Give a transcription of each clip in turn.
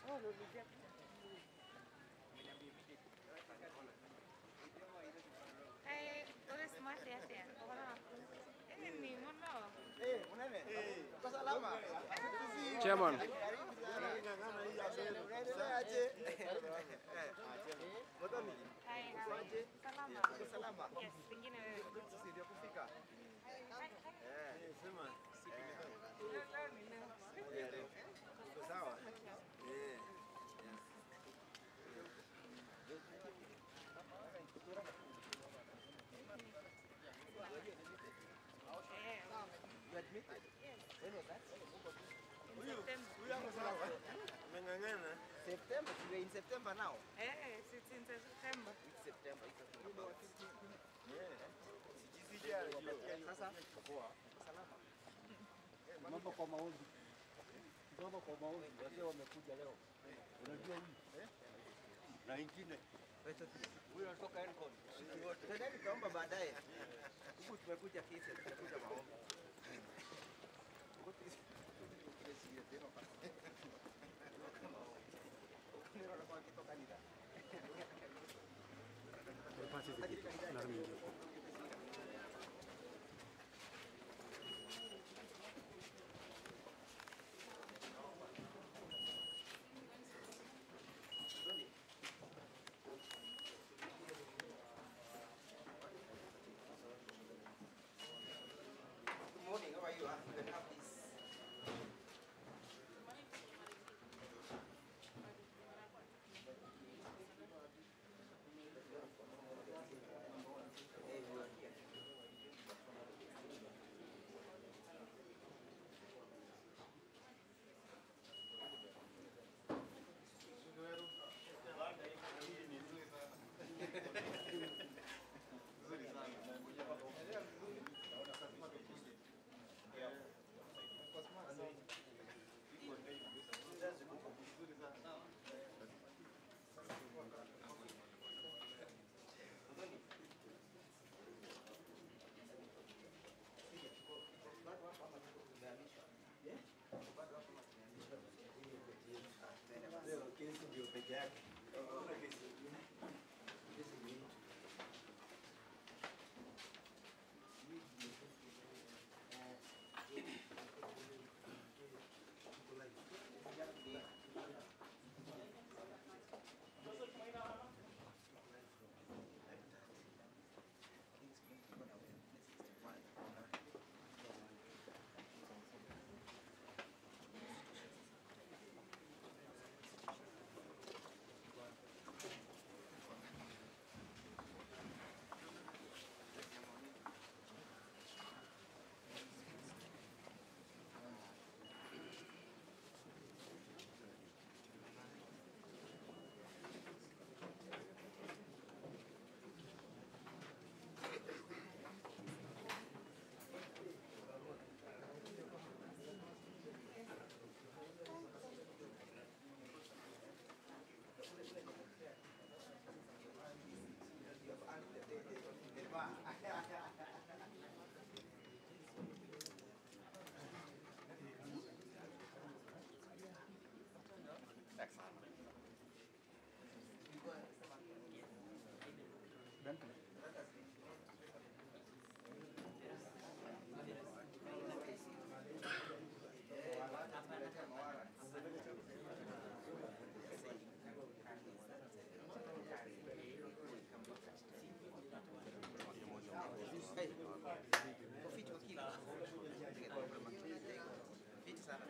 Eh, ore smart ya tena. Bora. Eh, ni mono. Eh, unene? Uko salama? Chairman. Unaendeleaje? Motoni, Hai, hai. Salama. uko salama? Yes, pengine wewe. Sisi ndio kufika. Eh, sema. Eh, leo. Uko sawa? Eh. Eh, You admitted? When was that? September. Huyu ako sawa. Ameng'ang'ana. September, we are in September now. Eh, 16 September. It's September, it's September. Yeah. Sasa, poa. Salama. Mambo kwa maombi. Mambo kwa maombi. Wazee wamekuja leo. Unajua hii? Na ingine. Huyo anatoka Elcon. Tendeni tukaomba baadaye. Huku tumekuja kisa, tumekuja maombi. Good morning, how are you? You can have this. Hey, you are here. Leo kesi ndio peke yake. Hakuna kesi nyingine. Kesi nyingine. Hey, ufiti wa kila. Fiti sana.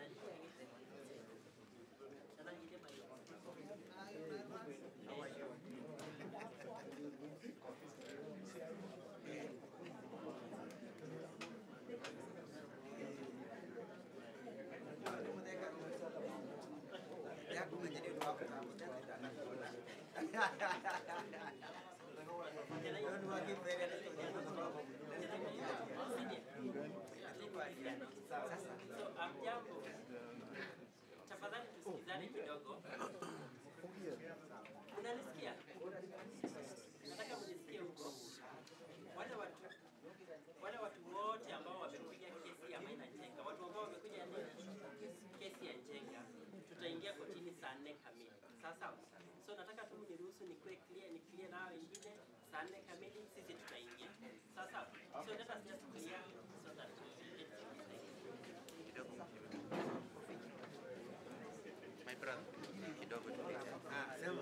How are you? Ya aku menjadi dua aku tahu dan tidak akan pernah. Don't worry, brother. Sasa So, amjambo. Tafadhali tusikizane kidogo. Unanisikia? Nataka mnisikie huko. Wale watu wale watu wote ambao wamekuja kesi ya Maina Njenga, watu ambao wamekuja nini? Kesi ya Njenga, tutaingia kotini saa nne kamili. Sawa sawa. So nataka tu niruhusu nikuwe clear, ni clear na hao wengine saa nne kamili sisi tutaingia. Sawa sawa. So let us just clear so that My brother, kidogo tu. Ah, sema.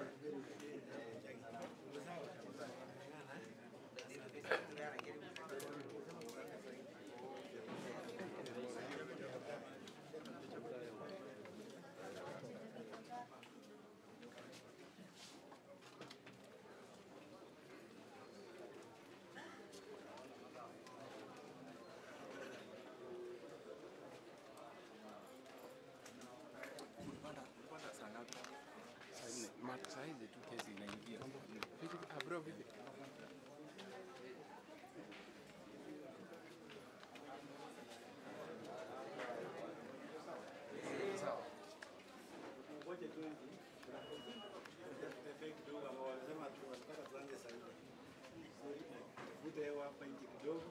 Saa hizi tu kesi inaingia. Vipi? Ah, bro, vipi? Sawa. Ngoja tu hivi. Tutembee kidogo ambao wanasema tu wanataka tuanze saa nne. Vute hewa hapa nje kidogo.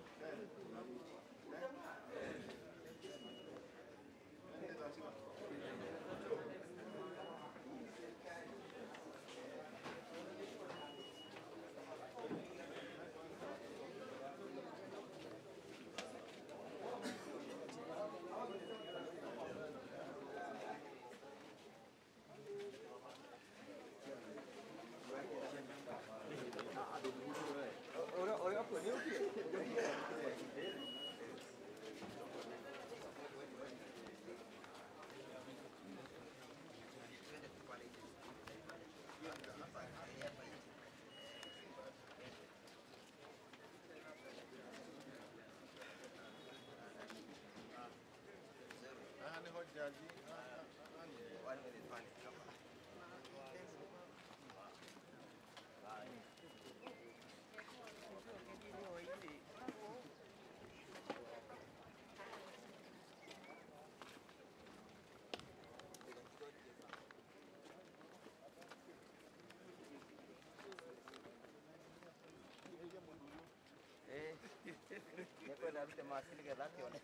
Niko na vile mawasili ke laki one.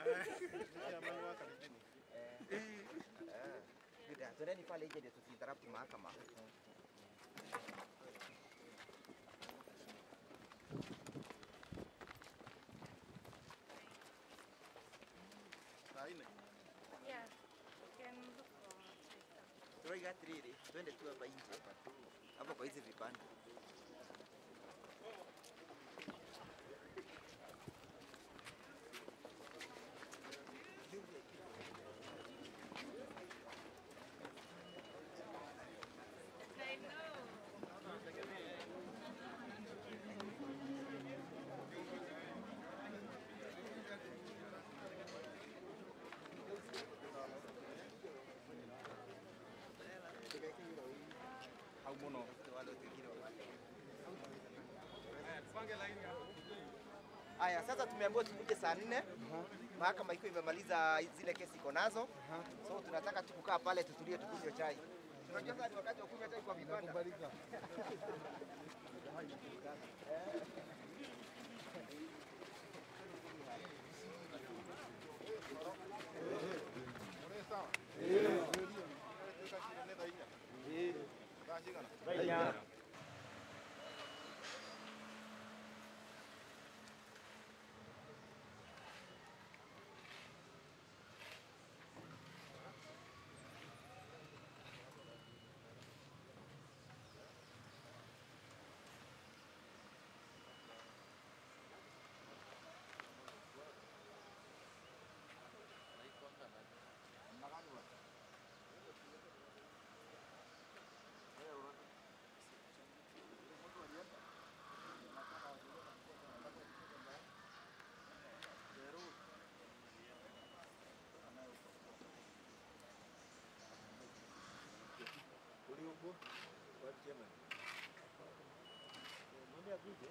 Good. Twendeni pale nje ndio tusiinterrupt mahakama. Yeah, we can look for Twitter. Turoiga atiriri, twende tu hapa nje hapa tu. Hapo kwa hizi vibanda. I know. Wale wengine wapande. Aya, sasa tumeambiwa tukuje saa nne. Mahakama iko imemaliza zile kesi iko nazo, so tunataka tu kukaa pale tutulie, tukunywe chai. Unajua sasa ni wakati wa kunywa chai kwa vibanda. Uliopo kwa chairman. Mwambie akuje.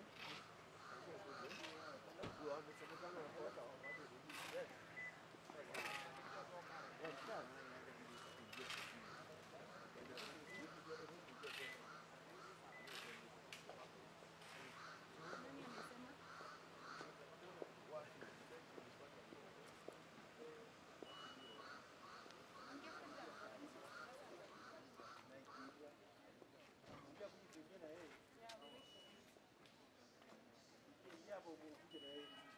ukuje na yeye.